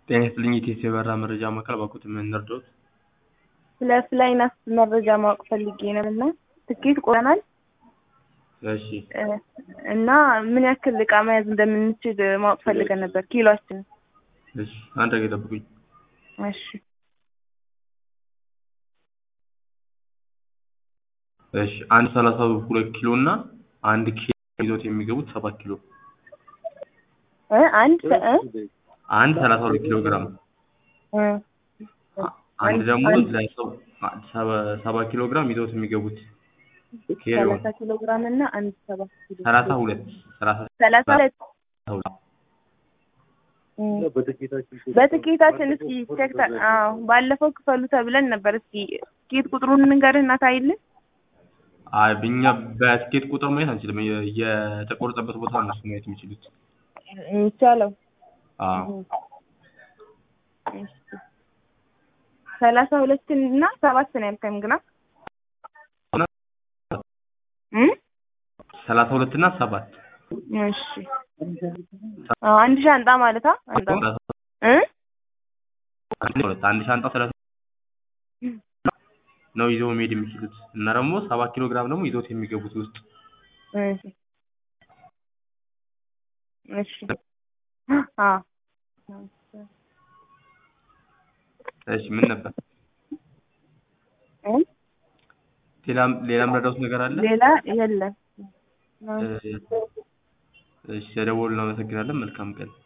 ጤና ይስጥልኝ የኢቲኤስ የበረራ መረጃ ማዕከል እባክዎት ምን ልርዳዎት? ስለ ፍላይናስ መረጃ ማወቅ ፈልጌ ነው እና ትኬት ቆርጠናል እሺ እና ምን ያክል እቃ መያዝ እንደምንችል ማወቅ ፈልገን ነበር ኪሎአችን እሺ አንድ ደቂቃ ይጠብቁኝ እሺ እሺ አንድ ሰላሳ ሁለት ኪሎ እና አንድ ኪሎ ይዞት የሚገቡት ሰባት ኪሎ እ አንድ ሰ- እ አንድ ሰላሳ ሁለት ኪሎ ግራም እ አንድ ደግሞ አንድ- ለሰው ሰባ- ሰባ ኪሎ ግራም ይዘውት የሚገቡት ኪሎ ሰላሳ ኪሎ ግራም እና አንድ ሰባት ኪሎ ሰላሳ ሁለት ሰላሳ ሰላሳ ሁለት ሁለት እ በትኬታችን እስኪ ቼክ ታ- አዎ ባለፈው ክፈሉ ተብለን ነበር እስኪ ትኬት ቁጥሩን እንንገርህ እና ታይልን አይ እኛ በትኬት ቁጥር ማየት አንችልም የ- የተቆረጠበት ቦታ ነው እነሱ ማየት የሚችሉት የሚቻለው አዎ እሺ። ሰላሳ ሁለት እና ሰባት ነው ያልከኝ ግና እ ሰላሳ ሁለት እና ሰባት እሺ አዎ አንድ ሻንጣ ማለት አ አንድ እ አንድ ሁለት አንድ ሻንጣ ሰላሳ ነው ይዘው መሄድ የሚችሉት እና ደግሞ ሰባት ኪሎ ግራም ደግሞ ይዘውት የሚገቡት ውስጥ እሺ እሺ አዎ እሺ ምን ነበር እ ሌላም ሌላም ረዳውት ነገር አለ ሌላ የለም እሺ ተደውሉ እናመሰግናለን መልካም ቀን